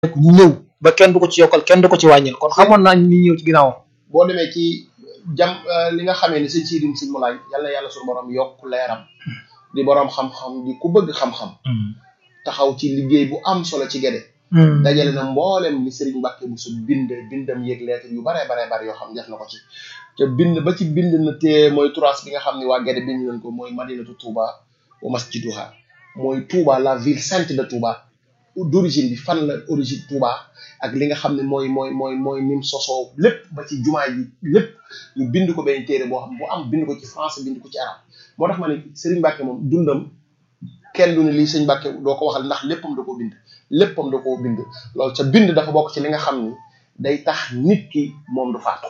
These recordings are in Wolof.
ñu ñëw ba kenn du ko ci yokkal kenn du ko ci wàññil kon xamoon naa ni ñëw ci ginnaawam boo demee ci jam li nga xamee ni sëñ siidim sëñ mulaay yàlla yàlla suñu borom yokk leeram di borom xam-xam di ku bëgg xam-xam taxaw ci liggéey bu am solo ci gede dajale na mboolem ni Serigne Mbacke bu su bind bindam yëg lettre yu bare bare bare yoo xam def na ko ci te bind ba ci bind na te mooy turas bi nga xam ne waa gede bind nañ ko mooy madinatu Touba wa masjiduha mooy Touba la ville sainte de Touba d'origine bi fan la origine Touba ak li nga xam ne mooy mooy mooy mooy nim sosoo lépp ba ci jumaa yi lépp ñu bind ko benn téere boo xam bu am bind ko ci français bind ko ci arab moo tax ma ne Serigne Mbacke moom dundam kenn du ne lii sëñ Mbacke doo ko waxal ndax léppam da koo bind léppam da koo bind loolu ca bind dafa bokk ci li nga xam ni day tax nit ki moom du faatu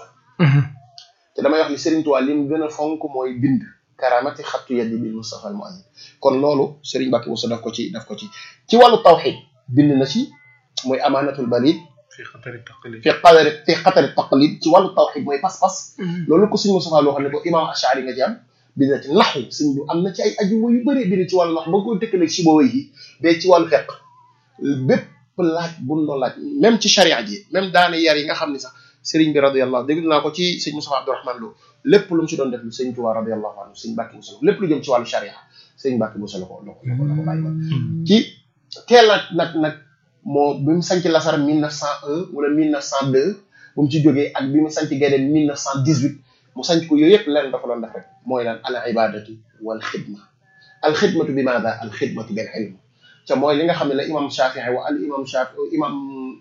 te damay wax ni Serigne Touba li mu gën a fonk mooy bind karamati xattu yaddi bil Mustafa al Mu'ayyid kon loolu Serigne Mbacke Bousso daf ko ci daf ko ci ci wàllu tawxid bind na ci mooy amaanatul balid fi xatari taqlid fi qadari fi xatari taqlid ci wàllu tawxid mooy pas-pas loolu ko suñ Mustafa loo xam ne ko imam Ashari nga ci am bind na ci naxu suñ bu am na ci ay aju yu bëree bëri ci wàllu nax ba nga koy dëkkaleeg si boobu yi bee ci wàllu feq bépp laaj bu ñu doon laaj même ci charia ji même daane yar yi nga xam ne sax sëriñ bi radiyallahu dégg naa ko ci sëñ Mustafa Abdourahman Lo lépp lu mu ci doon def lu sëñ Tuubaa radiyallahu anhu sëñ Mbàkke Buso lépp lu jëm ci wàllu charia sëñ Mbàkke Buso la ko la ko la ko bàyyi woon ci teel a nag nag moo bi mu sanc Lasar 1901 wala 1902 bu mu ci jógee ak bi mu sanc Guédé 1918 mu sanc ko yooyu yëpp lenn dafa doon def rek mooy lan al ibadatu wal xidma al xidmatu bi maada al xidmatu bil ilm te mooy li nga xam ne la imam Shafii wa al imam Shafi imam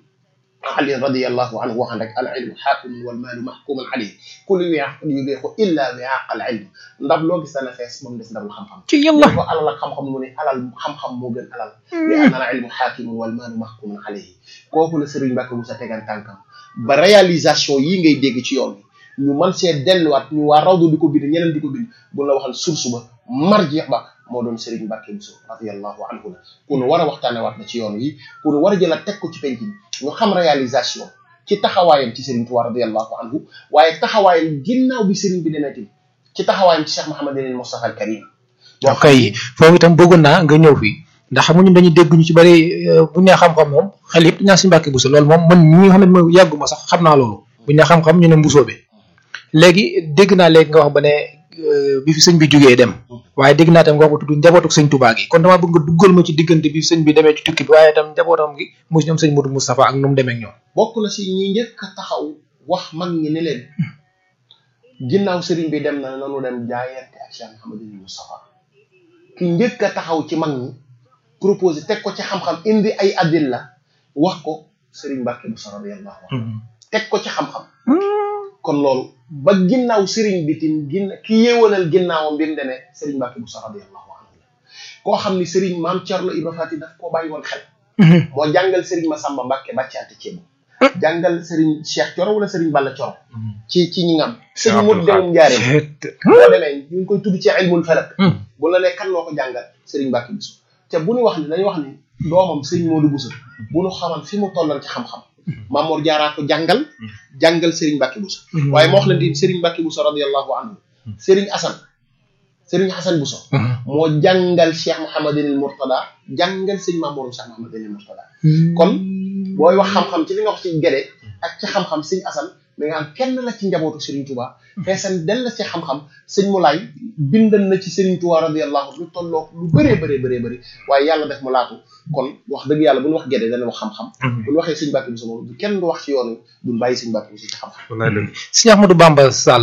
Ali radiyallahu anhu waxan rek al ilmu xaakimun wal maalu maxkumun alayhi kullu wiaq yubiixu illa wiaq al ilm ndab loo gis dana fees moom des ndabul xam-xam ci yàlla ko alal ak xam-xam mu ne alal xam-xam moo gën alal li anna al ilmu xaakimun wal maalu maxkumun alayhi kooku la Sëriñ Mbàkke Buso tegan tànkam ba réalisation yi ngay dégg ci yoon bi ñu mën see delluwaat ñu waa rawdu di ko bind ñeneen di ko bind bu la waxal source ba marjeex ba moo doon Serigne Mbacke Bousso radiyallahu anhu la ku nu war a waxtaane waat na ci yoon wi ku nu war a jëlaat teg ko ci penc bi ñu xam réalisation ci taxawaayam ci Serigne Touba radiyallahu anhu waaye taxawaayam ginnaaw bi Serigne bi demee tamit ci taxawaayam ci Cheikh Mouhamadul Moustapha al Karim ok foofu itam bëggoon naa nga ñëw fii ndax xam ñun dañuy dégg ñu ci bëri bu ñu nee xam-xam moom xel yëpp ñaa si Mbacke Bousso loolu moom man ñi nga xam ne mooy yàgguma sax xam naa loolu bu ñu nee xam-xam ñu ne mbusoo bi léegi dégg naa léegi nga wax ba ne bi fi sëñ bi jógee dem waaye dégg naa tam nga wax ba tudd njabootuk sëñ Touba gi kon damaa bëgg nga duggal ma ci diggante bi sëñ bi demee ci tukki bi waaye tam njabootam gi mu ñoom sëñ Modou Moustapha ak nu mu demee ak ñoom bokk na si ñi njëkk a taxaw wax mag ñi ne leen ginnaaw sëriñ bi dem na nanu dem jaayante ak Cheikh Mouhamadou Moustapha ki njëkk a taxaw ci mag ñi proposé teg ko ci xam-xam indi ay adilla wax ko sëriñ Mbacke Bousso radiyallahu anhu teg ko ci xam-xam kon loolu ba ginnaaw sëriñ bi tim ginna ki yéewanal ginnaawam bi mu demee sëriñ Mbacke Bousso radiyallahu anhu koo xam ni sëriñ maam Thierno Ibra Fati daf koo bàyyi woon xel moo jàngal sëriñ Massamba Mbacke bàccaate ceebu jàngal sëriñ Cheikh Coro wala sëriñ Balla Coro ci ci ñi ngam sëñ mu dewum njaareem boo demee ñu ngi koy tudd ci ilmul falak bu la ne kan moo ko jàngal sëriñ Mbacke Bousso te bu ñu wax ni dañuy wax ni doomam sëriñ Modou Bousso bu ñu xaman fi mu tolloon ci xam-xam Mamour Diarra ko jàngal jàngal Serigne Mbacke Bousso waaye moo wax leen di Serigne Mbacke Bousso radiyallahu anhu Serigne Assane Serigne Assane Bousso moo jàngal Cheikh Mouhamadinil Mourtada jàngal sëñ Mamour Cheikh Mouhamadinil Mourtada kon booy wax xam-xam ci li nga wax ci gede ak ci xam-xam sëñ Assane da nga am kenn la ci njabootu Serigne Touba feesan del la ci xam-xam sëñ Moulay bindan na ci Serigne Touba radiyallahu lu tolloog lu bëree bëree bëree bëri waaye yàlla def mu laatu kon wax dëgg yàlla bu ñu wax gede dana wax xam-xam bu ñu waxee sëñ Mbacke Bousso moom kenn du wax ci yoonu duñ bàyyi sëñ Mbacke Bousso ci xam-xam wallaay dëgg sëñ Ahmadou Bamba Sall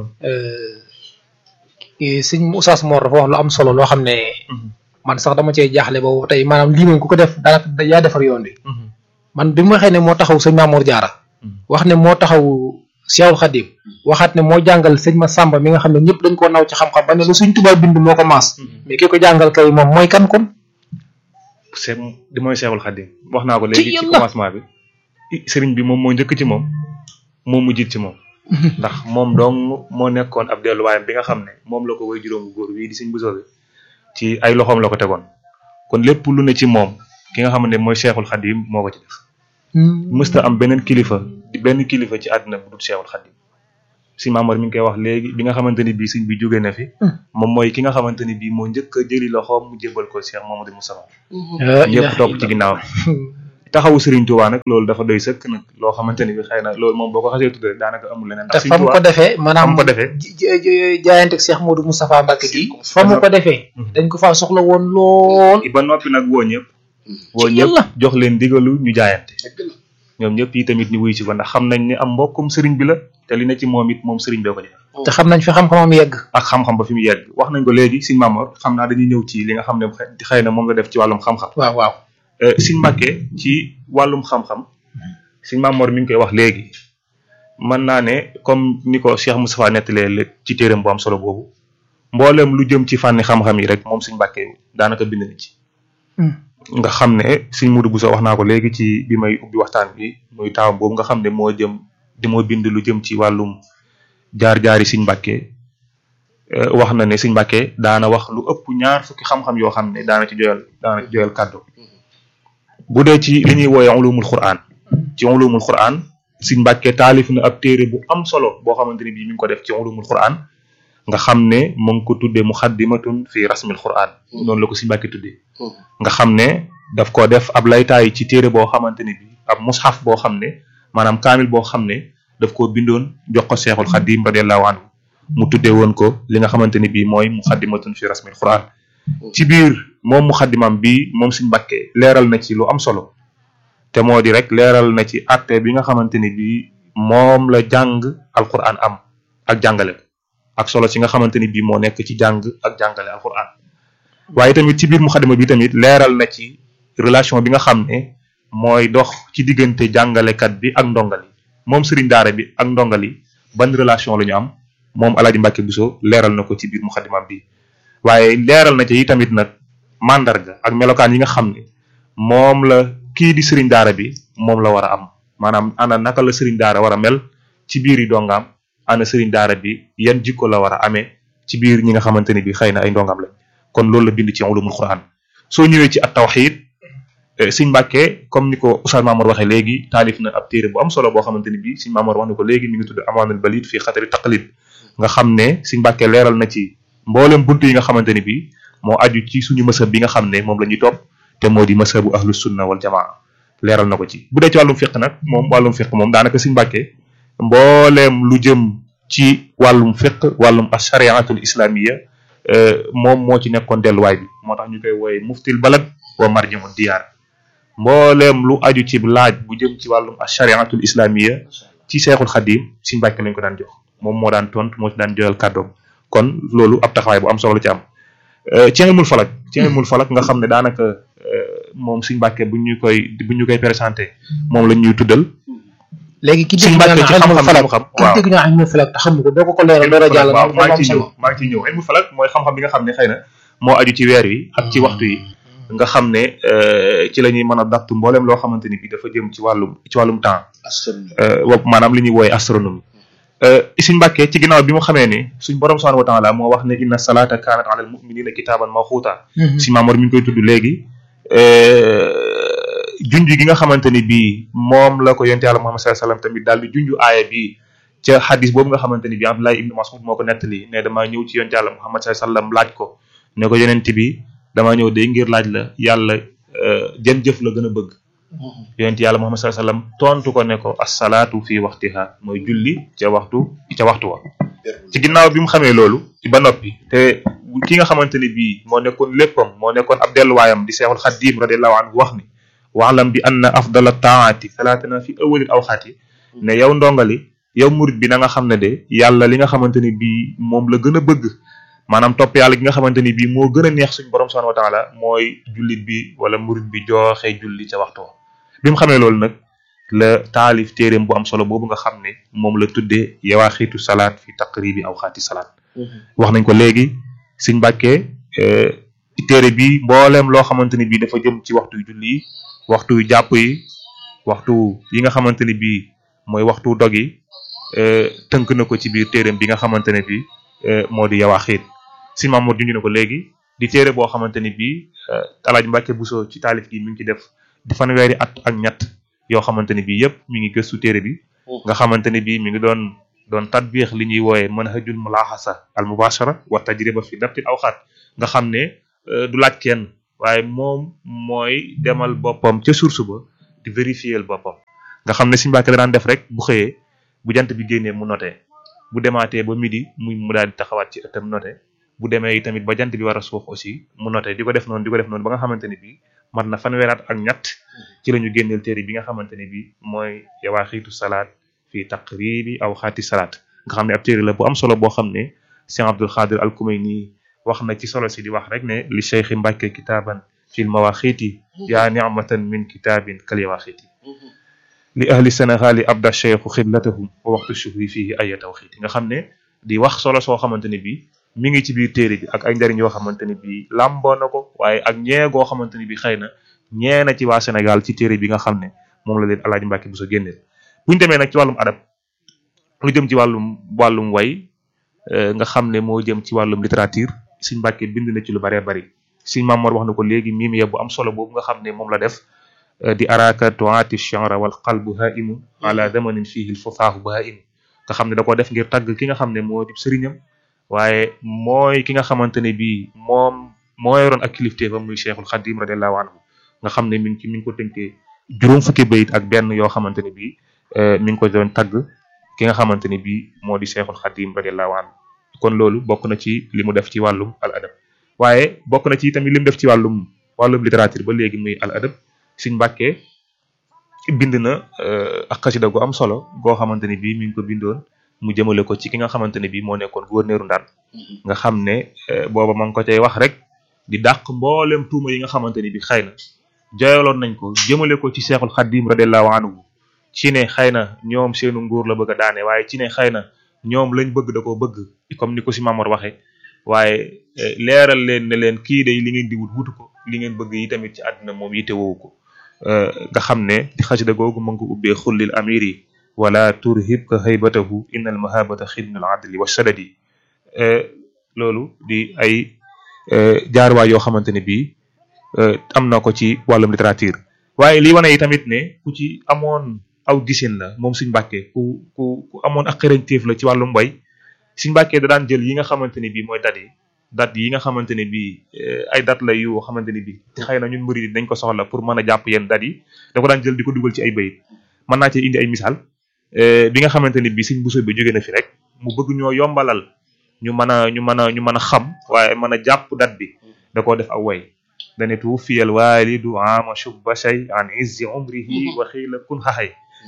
sëñ Oustaz Mor dafa wax lu am solo loo xam ne man sax dama cee jaaxle boobu tey maanaam lii moom ku ko def daanaka yaa defar yoon bi man bi ma waxee ne moo taxaw sëñ Mamour Diarra wax ne moo taxaw Cheikhul Khadim waxaat ne moo jàngal sëñ ma Samba mi nga xam ne ñëpp dañ koo naw ci xam-xam ba ne lu suñ tubaab bind moo ko maas mais ki ko jàngal kay moom mooy kan kon c'est di mooy Cheikhul Khadim wax naa ko léegi ci commencement bi sëriñ bi moom moo njëkk ci moom moo mujjit ci moom ndax moom dong moo nekkoon ab delluwaayam bi nga xam ne moom la ko way juróom góor wii di sëñ Bousso bi ci ay loxoom la ko tegoon kon lépp lu ne ci moom ki nga xam ne mooy Cheikhul Khadim moo ko ci def mësta am beneen kilifa di benn kilifa ci àddina bu dul Cheikhul Khadim si Maamor mi ngi koy wax léegi bi nga xamante ni bii sëñ bi jóge na fi moom mooy ki nga xamante ni bii moo njëkk a jëli loxoom mu jébbal ko Cheikh Mamadou Moustapha ñëpp topp ci ginnaaw taxawu Serigne Touba nag loolu dafa doy sëkk nag loo xamante ni bi xëy na loolu moom boo ko xasee tuddee daanaka amul leneen. te ndax fa mu ko defee fa maanaam mu ko defee. jaayanteeg Cheikh Modou Moustapha Mbacke gi fa mu ko defee dañ ko faa soxla woon lool ba noppi nag woo ñëpp. woo Ci ñëpp yàlla. jox leen digalu ñu jaayante. dëgg la ñoom ñëpp yi tamit ñu wuy ci ko ndax xam nañ ne am mbokkum Serigne bi la te li ne ci moom it moom Serigne bee ko def. te xam nañ fi xam-xamam yegg ak xam-xam ba fi mu yegg wax nañ ko léegi Serigne Mamor xam naa dañuy ñëw ci li nga xam ne xëy na moom la def ci wàllum xam-xam. waaw waaw Euh, Serigne Mbacke ci wàllum xam-xam Serigne Mamor mi ngi koy wax léegi mën naa ne comme ni ko Cheikh Moustapha nettalee lé- ci téeram bu am solo boobu mboolem lu jëm ci fànni xam-xam yi rek moom Serigne Mbacke daanaka bind na ci. nga xam ne Serigne Modou Bousso wax naa ko léegi ci bi may ubbi waxtaan bi muy taawam boobu nga xam ne moo jëm di moo bind lu jëm ci wàllum jaar-jaari Serigne Mbacke euh, wax na ne Serigne Mbacke daana wax lu ëpp ñaar fukki xam-xam yoo xam ne daana ci joyal daana ci joyal kàddu bu dee ci li ñuy wooye ulumul Qur'an ci ulumul Qur'an Serigne Mbacke taalif na ab téere bu am solo boo xamante ni bii mi ngi ko def ci ulumul Qur'an nga xam ne mu ngi ko tuddee muxaddimatun fi rasmil Qur'an noonu la ko Serigne Mbacke tuddee nga xam ne daf ko def ab laytaay ci téere boo xamante ni bi ab mushaf boo xam ne maanaam kaamil boo xam ne daf koo bindoon jox ko Seexul Xadim radiyallahu anhu mu tuddee woon ko li nga xamante ni bii mooy muxaddimatun fi rasmil Qur'an ci biir moom muxaddimam bi moom Serigne Mbacke leeral na ci lu am solo te moo di rek leeral na ci atte bi nga xamante ni bii moom la jàng alquran am ak jàngale ko ak solo ci nga xamante ni bii moo nekk ci jàng ak jàngale alquran waaye tamit ci biir muxaddima bi tamit leeral na ci relation bi nga xam ne mooy dox ci diggante jàngalekat bi ak ndongali moom sëriñ daara bi ak ndongali ban relation la ñu am moom Alaaji Mbàkke Buso leeral na ko ci biir muxaddimam bi waaye leeral na ci yi tamit nag mandarga ak melokaan yi nga xam ne moom la kii di sëriñ daara bi moom la war a am maanaam ana naka la sëriñ daara war a mel ci biir yi dongaam ana sëriñ daara bi yan jikko la war a amee ci biir ñi nga xamante ne bi xëy na ay ndongam lañ kon loolu la bind ci ulumul Qur'an soo ñëwee ci at tawxid Sëriñ Mbàkke comme ni ko Oustaz Mamour waxee léegi taalif na ab téere bu am solo boo xamante ni bii Sëriñ Mamour wax na ko léegi mi ngi tudd amaanul balid fii xatari taqlid nga xam ne Sëriñ Mbàkke leeral na ci mboolem buntu yi nga xamante ni bii moo aju ci suñu mësëb bi nga xam ne moom la ñuy topp te moo di mësëbu ahlus sunna wal jamaa leeral na ko ci bu dee ci wàllum fiq nag moom wàllum fiq moom daanaka Sëriñ Mbàkke mbooleem lu jëm ci wàllum fiq wàllum ashariatul islamiya moom moo ci nekkoon delluwaay bi moo tax ñu koy wooye muftil balad wa marjamu diyaar mbooleem lu aju ci laaj bu jëm ci wàllum ashariatul islamiya ci seexul xadim Sëriñ Mbàkke lañ ko daan jox moom moo daan tontu moo ci daan joyal kàddoom kon loolu ab taxawaay bu am solo la ci am ci ilmul falak ci ilmul falak nga xam ne daanaka moom Sëriñ Mbàkke bu ñu koy bu ñu koy présenté moom la ñuy tuddal léegi ki Sëriñ dégg Mbàkke naa ci ilmul xam-xam falak xam-xam ki waaw dégg naa ilmul falak te xamu ko doo ko ko leeral dara jàll waaw moom maa am ngi ciy ñëw solo maa ngi ciy ñëw ilmul falak mooy xam-xam bi nga xam ne xëy na moo aju ci weer wi ak ci waxtu yi nga xam ne euh, ci la ñuy mën a daptu mboolem loo xamante ni bi dafa jëm ci wàllum ci wàllum temps astronomie euh, wa- maanaam li ñuy wooye astronomie euh, Sëriñ Mbàkke ci ginnaaw bi mu xamee ne suñ borom subhanahu wa taala moo wax ne inna salata kanat ala al muminina kitaban mawquta si Maamoor mi ngi koy tudd léegi junj gi nga xamante ni bii moom la ko yonte yàlla Muhammad sallallahu alayhi wasallam tamit daal di junj aaya bi ca xadis boobu nga xamante ni bii Abdullah ibnu Mas'ud moo ko nettali ne damaa ñëw ci yonte yàlla Muhammad sallallahu alayhi wasallam laaj ko ne ko yonent bi damaa ñëw day ngir laaj la yàlla jën jëf la gën a bëgg yonent yàlla Muhammad sallallahu alayhi wasallam tontu ko ne ko assalaatu fi waxtiha mooy julli ca waxtu ca waxtu wa ci ginnaaw bi mu xamee loolu ci ba noppi te ki nga xamante ni bii moo nekkoon léppam moo nekkoon ab delluwaayam di seexul xaddiim radiallahu anhu wax ni waxlam bi anna afdala taati salaatana fi awalil awxaati ne yow ndongali yow murit bi na nga xam ne de yàlla li nga xamante ni bii moom la gën a bëgg maanaam topp yàlla gi nga xamante ni bii moo gën a neex suñu borom subhanahu wa taala mooy jullit bi wala murit bi joxe julli ca waxtu wa bi mu xamee loolu nag la taalif téeréem bu am solo boobu nga xam ne moom la tuddee yawaaxiitu salaat fi taqribi awxaati salaat wax nañ ko léegi Sëriñ Mbàkke téere bi mbooleem loo xamante ni bii dafa jëm ci waxtu yu julli yi waxtu yu jàpp yi waxtu yi nga xamante ni bii mooy waxtu dog yi tënk na ko ci biir téereem bi nga xamante ne bii moo di yawaaxiit Sëriñ Mamoor junj na ko léegi di téere boo xamante ni bii Alaaji Mbàkke Buso ci taalif gi mi ngi ci def di fanweeri at ak ñett yoo xamante ni bii yëpp mi ngi gëstu téere bi nga xamante ni bii mi ngi doon doon tatbiix li ñuy wooye manhajul mulaaxasa al mubashara wa tajriba fi dabtil awxaat nga xam ne du laaj kenn waaye moom mooy demal boppam ca source ba di vérifier boppam nga xam ne Sëñ Mbàkke da daan def rek bu xëyee bu jant bi génnee mu noté bu demaatee ba midi muy mu daal di taxawaat ci ëttam noté bu demee tamit ba jant bi war a suux aussi mu noté di ko def noonu di ko def noonu ba nga xamante ne bii mat na fanweeraat ak ñett ci la ñu génneel téere bi nga xamante ne bii mooy yawaaxiitu salaat fii taqribi aw xaati salaat nga xam ne ab téere la bu am solo boo xam ne Cheikh Abdul Xaadir al Kumayni wax na ci solo si di wax rek ne li Cheikh Mbàkke kitaaban fil mawaaxiiti yaa nicmatan min kitaabin kal yawaaxiiti li ahli sénégal yi abda cheikhu xiblatahum wa waxtu shuhri fii ay tawxiiti nga xam ne di wax solo soo xamante ne bii mi ngi ci biir téere bi ak ay njariñ yoo xamante ne bii làmboo na ko waaye ak ñee goo xamante ne bii xëy na ñee na ci waa Sénégal ci téere bi nga xam ne moom la leen Alaaji Mbàkke bu sa génneel buñu demee nag ci wàllum adab lu jëm ci wàllum wàllum way nga xam ne moo jëm ci wàllum littérature Sëñ Mbàkke bind na ci lu baree bari Sëñ Mamoor wax na ko léegi miim ya bu am solo boobu nga xam ne moom la def di araka tuati chanra wal qalbu haimu ala zamanin fihi l fufaahu bahaimu nga xam ne da ko def ngir tagg ki nga xam ne moo di sëriñam waaye mooy ki nga xamante ne bii moom moo yoroon ak kilifteefam muy cheikhul xadim radiallahu anhu nga xam ne mi ngi ci mi ngi ko tënkee juróom fukki bayit ak benn yoo xamante ne bii mi ngi ko doon tagg ki nga xamante ne bii moo di cheikhul xadim radiallahu anhu kon loolu bokk na ci li mu def ci wàllum al adab waaye bokk na ci tamit li mu def ci wàllum wàllum littérature ba léegi muy al adab Sëñ Mbàkke bind na ak xasida gu am solo goo xamante ne bii mi ngi ko bindoon mu jëmale ko ci ki nga xamante ne bii moo nekkoon gouverneur Ndar nga xam ne booba ma ngi ko cay wax rek di dàq mboolem tuuma yi nga xamante ne bii xëy na joyaloon nañ ko jëmale ko ci Seexul Xaddim radiallahu anhu ci ne xëy na ñoom seenu nguur la bëgg a daane waaye ci ne xëy na ñoom lañ bëgg da koo bëgg comme ni ko si Mamor waxee waaye leeral leen ne leen kii day li ngeen di wut wutu ko li ngeen bëgg yi tamit ci àdduna moom yite woowu ko nga xam ne di xasida googu ma ngi ko ubbee xullil amiri wala turhibka haybatahu innal mahabata xidnul adli wa sadadi loolu di ay jaaruwaay yoo xamante ne bii am na ko ci wàllum littérature waaye li wane yi tamit ne ku ci amoon aw gisin la moom Sëñ Mbàkke ku ku ku amoon ak xarañteef la ci wàllum mbay Sëñ Mbàkke da daan jël yi nga xamante ne bii mooy dat yi dat yi nga xamante ne bii ay dat la yu xamante ne bii xëy na ñun murid dañ ko soxla pour mën a jàpp yenn dat yi da ko daan jël di ko dugal ci ay bayit mën naa cee indi ay misaal bi nga xamante ne bii Sëñ Buso bi jóge na fi rek mu bëgg ñoo yombalal ñu mën a ñu mën a ñu mën a xam waaye mën a jàpp dat bi da koo def aw way dane tu fiyal waalidu ama shubba shay an izzi umrihi wa xiila kun xaxay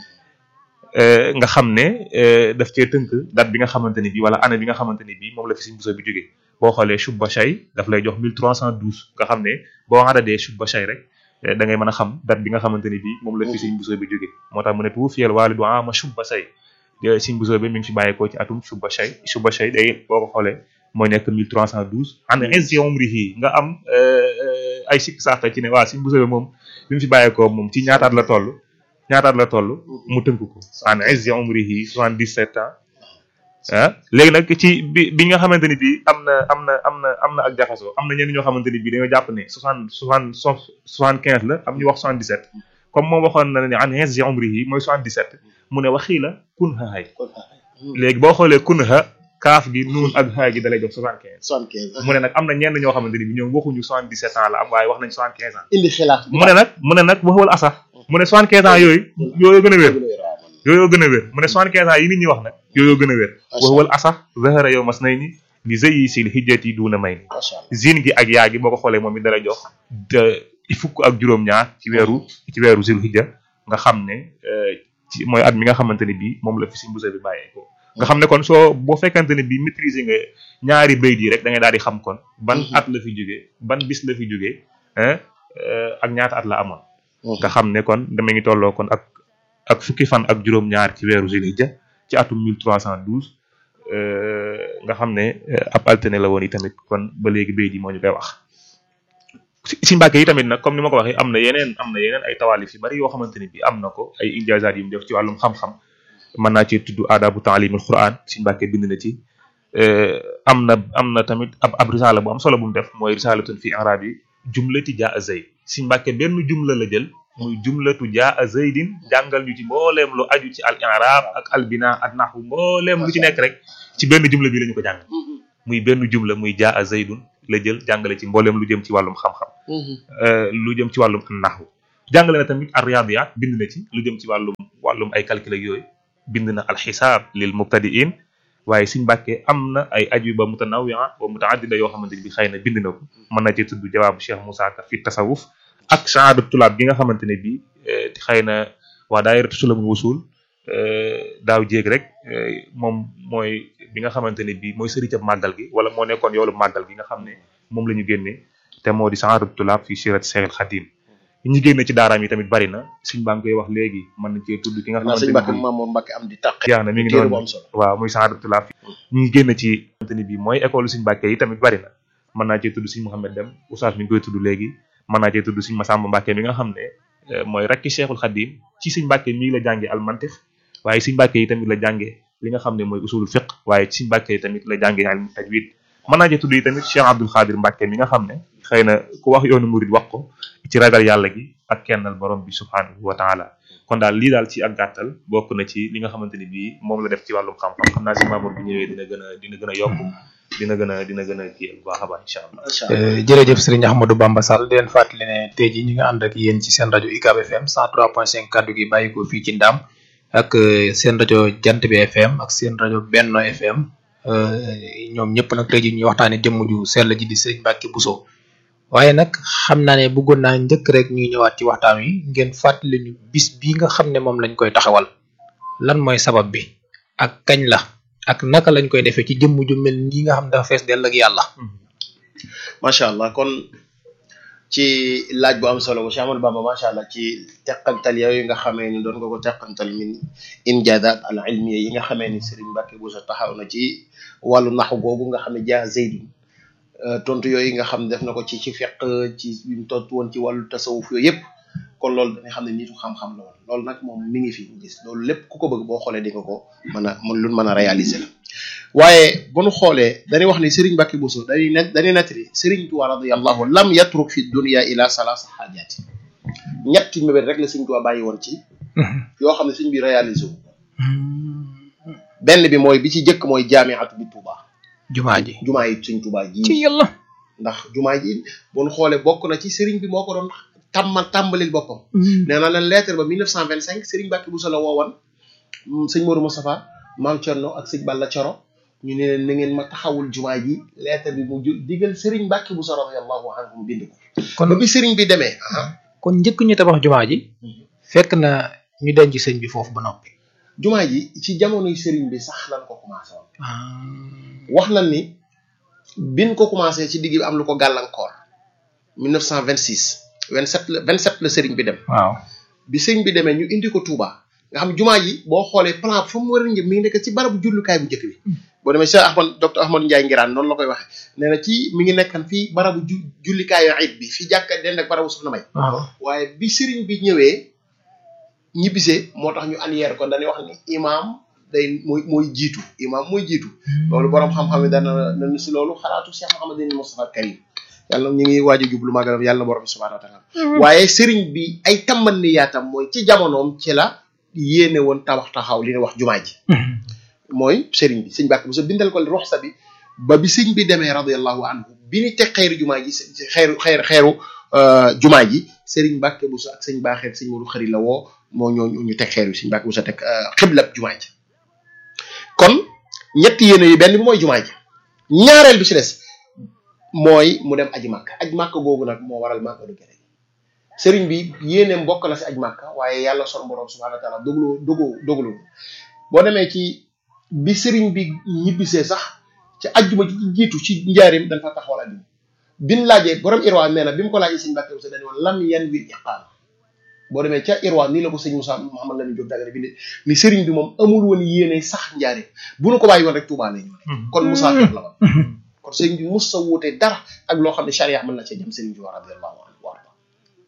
nga xam ne daf cee tënk date bi nga xamante ne bii wala année bi nga xamante ne bii moom la fi Sëñ Buso bi jógee boo xoolee shubba shay daf lay jox 1312 nga xam ne boo adadee shubba shay rek da ngay mën a xam date bi nga xamante ne bii moom la fi Sëñ Buso bi jógee moo tax mu ne tu fiyal waalidu ama shubba shay Sëñ Buso bi mi ngi fi bàyyeekoo ci atum shubba shay shubba shay day boo ko xoolee mooy nekk 1312 an izzi umrihi nga am ay sikk saaka ci ne waa Sëñ Buso bi moom bi mu fi bàyyeekoo moom ci ñaataat la toll ñaataat la toll mu tënk ko an izzi umrihi 77 ans ah léegi nag ci bi bi nga xamante ni bii am na am na am na am na ak jaxasoo am na ñenn ñoo xamante ni bii dañoo jàpp ne soixante soixante soixante quinze la am ñu wax soixante dix sept comme moom waxoon na ne an izzi umrihi mooy soixante dix sept mu ne waxii la kun ha hay léegi boo xoolee kun ha kaaf gi nuun ak haay gi dalay jox soixante quinze soixante quinze mu ne nag am na ñenn ñoo xamante ni bii ñoom waxuñu soixante dix sept ans la am waaye wax nañ soixante quinze ans indi xilaaf mu ne nag mu ne nag waxwal asaf mu ne soixante quinze ans yooyu yooyu gën a wér yooyu gën a wér mu ne soixante quinze ans yi nit ñi wax nag yooyu gën a wér waxwal asaf zahara yow mas nay ni ni zëyi sil hijjati duuna may ni zine gi ak yaa gi boo ko xoolee moom it dala jox fukk ak juróom-ñaar ci weeru ci weeru zil hijja nga xam ne ci mooy at mi nga xamante ne bii moom la fi Sëñ Buso bi bàyyee ko nga xam ne kon soo boo fekkante ne bii maîtriser nga ñaari bayt yi rek da ngay daal di xam kon ban at la fi jógee ban bis la fi jógee ak ñaata at la amoon nga xam ne kon dama ngi tolloo kon ak ak fukki fan ak juróom-ñaar ci weeru Zulhijja ci atum 1312 nga xam ne ab alterné la woon yi tamit kon ba léegi bayt yi moo ñu koy wax si Mbàkke yi tamit nag comme ni ma ko waxee am na yeneen am na yeneen ay tawaalif yu bari yoo xamante ne bi am na ko ay injaazaat yu mu def ci wàllum xam-xam mën naa ci tudd aadabu taalimul quran si Mbàkke bind na ci am na am na tamit ab ab risaala bu am solo bu mu def mooy risaalatun fi arab yi jumlati jaa zayd si Mbàkke benn jumla la jël muy jumlatu jaa zaydin jàngal ñu ci mbooleem lu aju ci al i'rab ak al bina ak naxwu mbooleem lu ci nekk rek ci benn jumla bi la ñu ko jàng muy benn jumla muy jaa zaydun la jël jàngale ci mbooleem lu jëm ci wàllum xam-xam lu jëm ci wàllum naxwu jàngale na tamit ar riyadiyat bind na ci lu jëm ci wàllum wàllum ay calcul ak yooyu bind na alxisaab lil mubtadiin waaye Sëñ Mbàkke am na ay ajwiba mutanawia wa mutaaddida yoo xamante ni bi xëy na bind na ko mën na cee tudd jawaabu Cheikh Moussa Ka fi tasawuf ak shahaada tulaab gi nga xamante ne bii xëy na waa daayiratu sulamul wusul daaw jéeg rek moom mooy bi nga xamante ne bii mooy sëriñ màggal gi wala moo nekkoon yoolu màggal gi nga xam ne moom la ñu génnee te moo di shahaada tulaab fi sirat Seexul Xadim ñi génne ci daaraam yi tamit bari na suñ baa ngi koy wax léegi mën nañ cee tudd ki nga xamante sëñ ne Mbàkke bii Mamour Mbàkke am di tàq yaa na mi ngi téere bu noonu am solo waaw muy shahaada tulaab ñi ngi génn ci xamante ni bii mooy école suñ Mbàkke yi tamit bari na mën naa cee tudd suñ Mouhamed Dem oustaz mi ngi koy tudd léegi mën naa cee tudd suñ Masamba Mbàkke mi nga xam ne eh, mooy rakki Cheikhul Khadim ci suñ Mbàkke mii la jànge almantix waaye suñ Mbàkke yi tamit la jànge li nga xam ne mooy usulul fiqh waaye suñ Mbàkke yi tamit la jànge ilmu tajwid mën naa cee tudd yi tamit Cheikh Abdul Xaadir Mbàkke mi nga xam ne xëy na ku wax yoonu murid wax ko ci ragal yàlla gi ak kennal borom bi subhanahu wa taala kon daal lii daal ci ak gàttal bokk na ci li nga xamante ni bii moom la def ci wàllum xam-xam xam naa si Mamour bu ñëwee dina gën a dina gën a yokk dina gën a dina gën a kii bu baax a baax incha allah macha allah jërëjëf sëriñ Ahmadou Bamba Sall di leen fàttali ne tey jii ñu ngi ànd ak yéen ci seen rajo UCAB FM 103.5 kaddu gi bàyyi ko fii ci Ndam ak euh, seen rajo Jant bi FM ak seen rajo Benno FM euh, ñoom ñëpp nag tey jii ñuy waxtaanee jëmm ju sell ji di sëriñ Mbacke Bousso waaye nag xam naa ne bëggoon naa njëkk rek ñuy ñëwaat ci waxtaan wi ngeen fàttali ñu bis bii nga xam ne moom lañ koy taxawal lan mooy sabab bi ak kañ la ak naka lañ koy defee ci jëmm ju mel nii nga xam ne dafa fees dell ak yàlla. macha allah kon ci laaj bu am solo bu Cheikh Amadou Bamba macha allah ci teqantal yooyu nga xamee ni doon nga ko teqantal min injaazaat al ilmiya yi nga xamee ni Serigne Mbacke Bousso taxaw na ci wàllu naxu googu nga xam ne jaa zeydun tontu yooyu nga xam ne def na ko ci ci fiq ci bi mu tontu woon ci wàllu tasawuf yooyu yëpp kon loolu dañuy xam ne nitu xam-xam la woon loolu nag moom mi ngi fi ñu gis loolu lépp ku ko bëgg boo xoolee di nga ko mën a mën lu mën a réaliser la waaye bu nu xoolee dañuy wax ni Serigne Mbacke Bousso dañuy net dañuy nettali Serigne Touba radiyallahu lam yatruk fi dunya ila salaasa xaajaati ñetti mébét rek la Serigne Touba bàyyi woon ci yoo xam ne Serigne bi réaliser wu benn bi mooy bi ci jëkk mooy jaamiatu bi Touba jumaa ji jumaa yi Serigne Touba ji ci yàlla. ndax jumaa ji bu nu xoolee bokk na ci Serigne bi moo ko doon tàmma tàmbalil boppam nee na leen lettre ba 1925 Serigne Mbacke Bousso la woowoon sëñ Modou Moustapha maam Thierno ak sëñ Balla Coro ñu ne leen na ngeen ma taxawul jumaa ji lettre bi mu ju digal Serigne Mbacke Bousso radiyallahu anhu mu bind ko kon ba bi Serigne bi demee ah kon njëkk ñu tabax jumaa ji fekk na ñu denc sëñ bi foofu ba noppi. jumaa ji ci jamonoy Serigne bi sax lan ko commencé woon wax nañ ni bin ko commencé ci digg bi am lu ko gàllankoor 1926 27 la 27 la Serigne bi dem waaw. bi sëñ bi demee ñu indi ko Touba nga xam jumaa ji boo xoolee plan fu mu war a njëm mi ngi nekk ci barabu jullukaay bu njëkk bi boo demee Cheikh Ahmad docteur Ahmad Ndiaye Ngiraan noonu la koy waxee nee na ci mi ngi nekkan fii barabu ju jullikaayu ayit bi fi jàkka den ak barabu soxna may waaw. waaye bi sëriñ bi ñëwee ñibbisee moo tax ñu anyeer ko dañuy wax ni imaam day mooy mooy jiitu imaam mooy jiitu loolu borom xam-xam yi dana dana si loolu xalaatu Cheikh Mouhamadou Moustapha Karim yàlla ñu ngi waaj a jublu magalam yàlla na borom bi subhanahu wa taala waaye sëriñ bi ay tamban ni yaatam mooy ci jamonoom ci la yéene woon tabax taxaw li ne wax jumaa ji mooy sëriñ bi sëñ Mbàkke Bousso bindal ko ruxsa bi ba bi sëñ bi demee radiallahu anhu bi ni teg xeeru jumaa ji xeeru xeer xeeru jumaa ji sëriñ Mbàkke Bousso ak sëñ baaxeet sëñ Modou xëri la woo moo ñoo ñu teg xeer bi sëñ Mbàkke Bousso teg xiblab jumaa ji kon ñetti yéene yi benn bi mooy jumaa ji ñaareel bi ci des mooy mu dem aji màkk aji màkk googu nag moo waral màkk du gere sëriñ bi yéeneem bokk na si aj màkk waaye yàlla son borom subhanahu wa taala dogaloo dogoo dogaloo boo demee ci bi sëriñ bi ñibbisee sax ci ajjuma ji jiitu ci njaarim dañ fa taxawal ajjuma bin laajee borom irwa nee na bi mu ko laajee sëñ Mbàkke Bousso dañu woon lam yan wir iqaama boo demee ca irwa nii la ko sëñ Moussa Mouhamad Lamine Diop dagare bi ne ni sëriñ bi moom amul woon yéene sax njaarim bu nu ko bàyyi woon rek Tuubaa lay ñëw kon musaafir la woon kon sëriñ bi mus sa wuute dara ak loo xam ne charia mën na cee jëm sëriñ bi wa radiyallahu anhu wa arda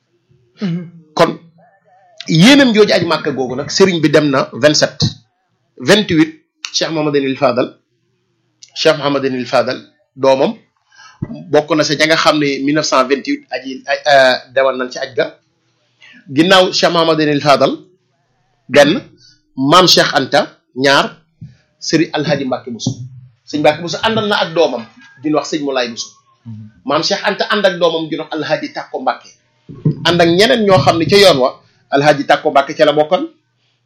kon yéenam jooju aj màkka googu nag sëriñ bi dem na 27 28 Cheikh Mouhamadinil Fadal Cheikh Mouhamadinil Fadal doomam bokk na sa ña nga xam ne 1928 aji demal nañ ci aj ga ginnaaw Cheikh Mouhamadinil Fadal benn maam Cheikh Anta ñaar sëriñ Alhaji Mbacke Bousso sëñ Mbacke Bousso àndal na ak doomam di wax sëñ Moulay Bousso maam Cheikh Anta ànd ak doomam di wax Alhaji Takko Mbacke ànd ak ñeneen ñoo xam ne ca yoon wa alhaaji tàkko Mbàkke ca la bokkan